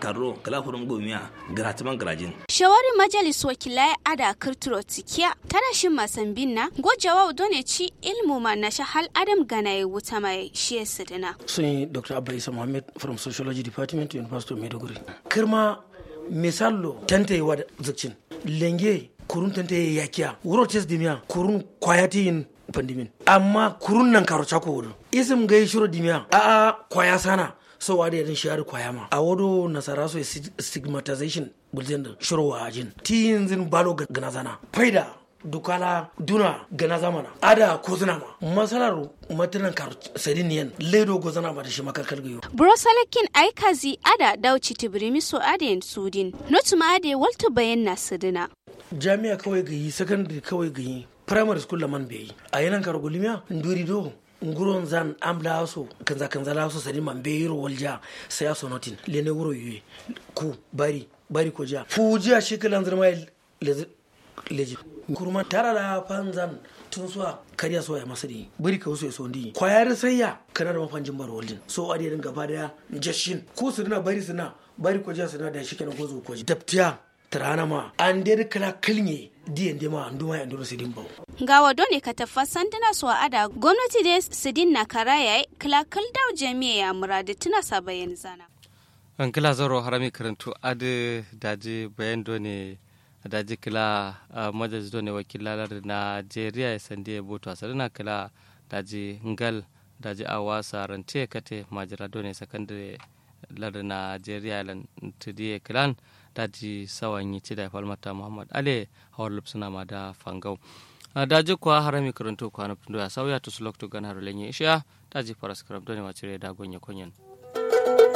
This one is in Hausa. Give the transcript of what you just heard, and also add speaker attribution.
Speaker 1: karro kala furum gomiya gratiman grajin
Speaker 2: shawari majalis wakilai ada kirturo tikiya tana shin masambin na gojawa done ci ilmu ma na shahal adam ganaye wuta mai shi sidina
Speaker 3: sun yi dr abba isa mohammed from sociology department university of maiduguri kirma misallo tante wa zikcin lenge kurun tante yakiya wuro tes dimiya kurun kwayati yin pandimin amma kurun nan karo chako wudu isim gai shiro dimiya a a kwaya sana so wadi yadin shiyar kwaya ma a wado nasara so stigmatization gulzen da shiro wa ajin ti yanzin balo gana zana faida dukala duna gana zamana ada ko zina ma masalar matanan kar sadin yan ledo go zana ba da shi makarkar gayo
Speaker 2: brosalakin aikazi ada dauci tibirimi so adayin sudin notuma ade walto bayan na sidina
Speaker 3: jami'a kawai gayi secondary kawai gayi primary school la man bai a yanan kar gulmiya nduri do nguron zan amla so kanza kanza la so sadin man bai ro walja sai aso notin lene wuro yuye ku bari bari ko ja fujiya shi kalan zirma leji kurma tara da fanzan tun suwa kariya so ya masari bari ka wasu ya so ndi kwayar sayya kana da mafanjin bar waljin so a da gaba daya jashin ko su dina bari suna bari ko ja suna da shi kenan ko zo ko ji daftiya tarana ma an dai kala kilnye diyan dai ma an duma ya ndoro sidin bau
Speaker 2: ga wado ne ka tafa sanduna su ada gwamnati da sidin na karaya kala kal daw jami'a ya muradi tuna sabayin zana
Speaker 4: an kila zaro harami karantu ade daji bayan do ne daji kila majalis do ne wakilalar najeriya ya sandi ya boto a sarina kila daji ngal daji awasa rante kate majira do ne sakandare lar najeriya lan tudiye kilan daji sawan yi ci da falmata muhammad ale hawar lupsuna ma da fangau daji kuwa harami karantu kwa na ya sauya to sulok to gan harulen ya isha daji faras karam do ne wacire da gonye konyen